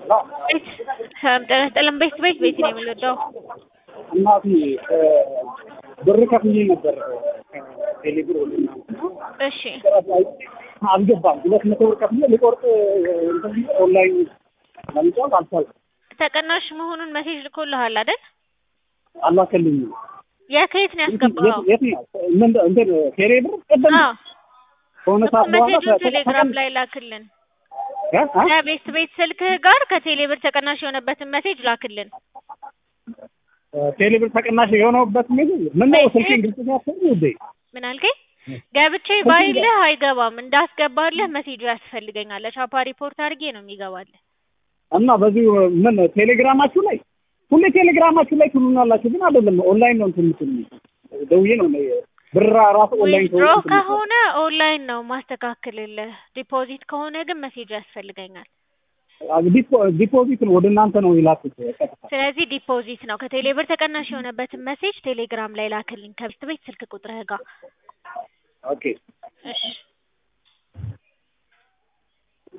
ቤት ጤና ይስጥልን ቤት ቤት ቤት ነው የምንወደው። እናቴ ብር ከፍዬ ነበር ከቴሌብር ወደ እናንተ እሺ አልገባም። ሁለት መቶ ብር ከፍዬ ልቆርጥ እንትን ብዬ ኦንላይን ለምጫወት አልቻልኩም። ተቀናሽ መሆኑን ሜሴጅ ልኮልሃል አይደል? አላከልኝም። የከየት ነው ያስገባኸው? የት ነው ምን እንትን ቴሌብር ቅድም አዎ ከሆነ እኮ ሰዓት በኋላ ሜሴጁን ቴሌግራም ላይ ላክልን። እ? እ? ከቤት ቤት ስልክህ ጋር ከቴሌብር ተቀናሽ የሆነበትን ሜሴጅ ላክልን። ቴሌብር ተቀናሽ የሆነበት ምን ምን ነው ስልኬን ግልጽ ሲያሰሩ ውዴ ምን አልከኝ? ገብቼ ባይልህ አይገባም። እንዳስገባልህ ሜሴጁ ያስፈልገኛል። ቻፓ ሪፖርት አድርጌ ነው የሚገባልህ። እና በዚህ ምን ቴሌግራማችሁ ላይ ሁሌ ቴሌግራማችሁ ላይ ትሉናላችሁ፣ ግን አይደለም ኦንላይን ነው እንትን የምትሉኝ። ደውዬ ነው እኔ ብር ራሱ ኦንላይን ዊዝድሮ ከሆነ ከሆነ ኦንላይን ነው ማስተካክልልህ። ዲፖዚት ከሆነ ግን ሜሴጁ ያስፈልገኛል። ዲፖ- ዲፖዚት ነው ወደ እናንተ ነው የላኩት ቀጥታ። ስለዚህ ዲፖዚት ነው። ከቴሌብር ተቀናሽ የሆነበትን ሜሴጅ ቴሌግራም ላይ ላክልኝ ከቤት ቤት ስልክ ቁጥርህ ጋር። ኦኬ እሺ